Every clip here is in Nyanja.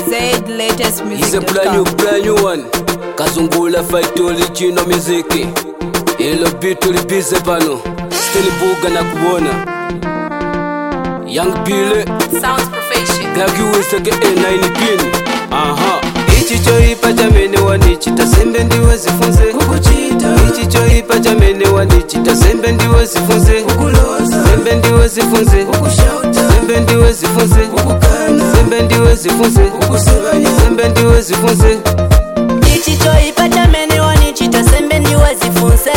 Zaid latest He's a brand new, music.com. brand new one. Kazungula fight original muziki. Ilo bitu libize pano. Steli buga na kuona. Young Bile, Sounds professional. Glagi Wiseke A9 pin. Aha. Ichi choipa chamene wanichita sembe ndiwe zifunze kukuchita. Ichi choipa chamene wanichita sembe ndiwe zifunze kukuloza. Sembe ndiwe zifunze kukushauta. Sembe ndiwe zifunze kukukana. Sembe ndiwe zifunze kukusebanya. Sembe ndiwe zifunze ichi choipa chamene wanichita sembe ndiwe zifunse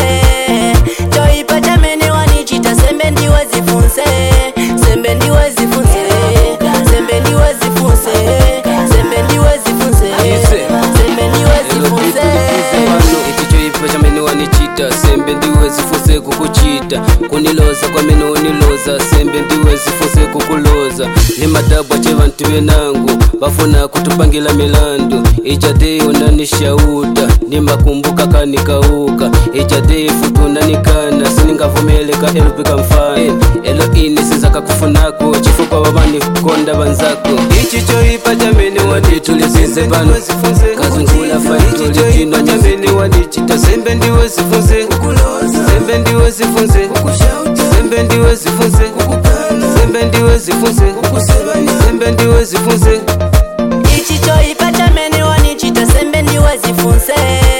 choipa chamene wanichita sembe ndiwe zifunse sembe ndiwe zifunse sembe ndiwe zifunse sembe ndiwe zifunse sembe ndiwe zifunse ichichoipa chamene wanichita sembe ndiwe zifuse kukuchita kuniloza kwamene uniloza sembe ndiwe zifuse kukuloza ni madabwa che vantu venangu vafuna kutupangila milandu ijadei unanishauta nimakumbuka kanikauka ijadei futu unanikana siningavumeleka elupika mfano elo ini sizakakufunako chifukwa vavani konda vanzako ichichoipa chamene wanitulizize pano kazungula faitulijino chamene wanichita sembe ndiwe zifunze sembe ndiwe zifunze sembe ndiwe zifunze sembe ndiwe zifunze sembe ndiwe zifunze ichi choipa chamene wanichita sembe ndiwe zifunse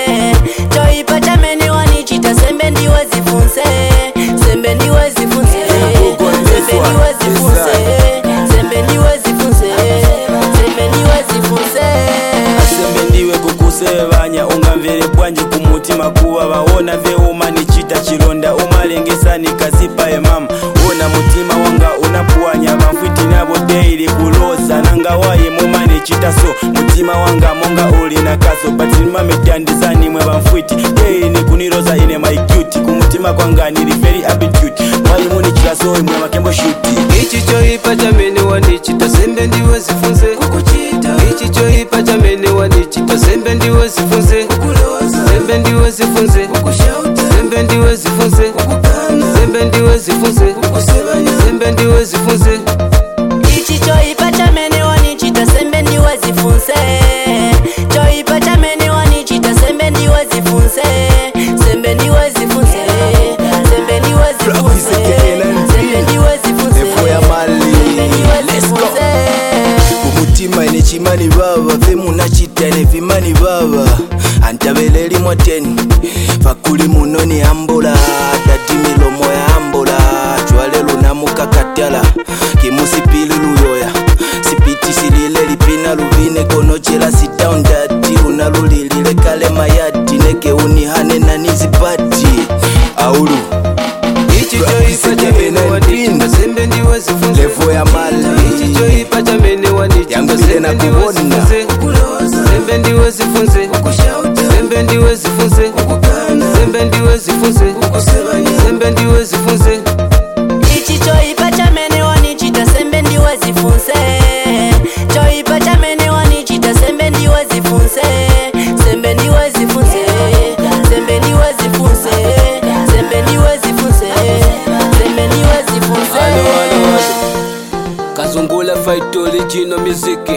choipa chamene wanichita sembe ndiwe zifunse sembe ndiwe zifunse sembe ndiwe zifunse sembe ndiwe zifunse sembe ndiwe zifunse asembe ndiwe kukusevanya ungamvere bwanje kumutima kuwa vaona veuma nichita chilonda umalengesani kazipa emama ona mutima wanga unapuwanya vamfwiti navo deili kuloza nangawaye muma nichita so mutima wanga monga uli na kaso batimamedandizani mwe vamfwiti deili nikuniloza ine maicuti kumutima kwanga nili very aptitude mwayimunichila so imwe makembo shuti ichichoipa chamene wanichita sembe ndiwe zifunze ichi choipa chamene wanichita sembe ndiwe zifunze sembe ndiwe zifunze sembe ndiwe zifunze sembe ndiwe zifunze sembe ndiwe zifunze ichi choipa chamene wanichita sembe ndiwe zifunse choipa chamene wanichita sembe ndiwe zifunse sembe ndiwe zifunse sembe ndiwe zifunse sembe ndiwe zifunse Levo ya mali. sembe ndiwe Let's go. zifunse umutima ine chimani baba vemunachita ine vimani baba antabeleli mwateni vakuli muno ni ambula dati milomo ya ambula chwale lunamukakatala kimusipili luyoya sipiti silile lipina luvine konochela sitown dati luna lulilile kale mayati nekeunihane nanizipati aulu ichichoipa chamene wanichita sembe ndiwe zifunze levo ya mali ichichoipa chamene wanichita Yangwile sembe na ndiwe kuona. zifunze sembe ndiwe zifunze sembe ndiwe zifunze sembe ndiwe zifunze sembe ndiwe zifunze ichi choipa chamene wanichita sembe ndiwe zifunse choipa chamene wanichita sembe ndiwe zifunse sembe ndiwe zifunse sembe ndiwe zifunse sembe ndiwe zifunse sembe ndiwe zifunse Alo, alo, alo. kazungula fight original muziki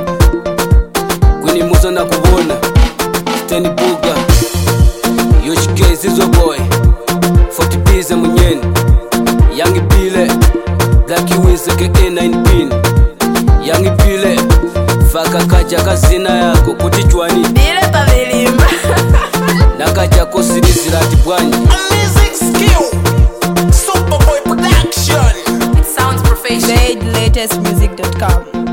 kunimuza na kubona steni buga yoshike zizo boy 40 bize munyeni yangi pile black wiseke a9 pin yangi pile faka kaja kazina yako kuti chwani bile pavilimba nakajako sirizirati bwanji Sounds professional. Zaid latest music.com.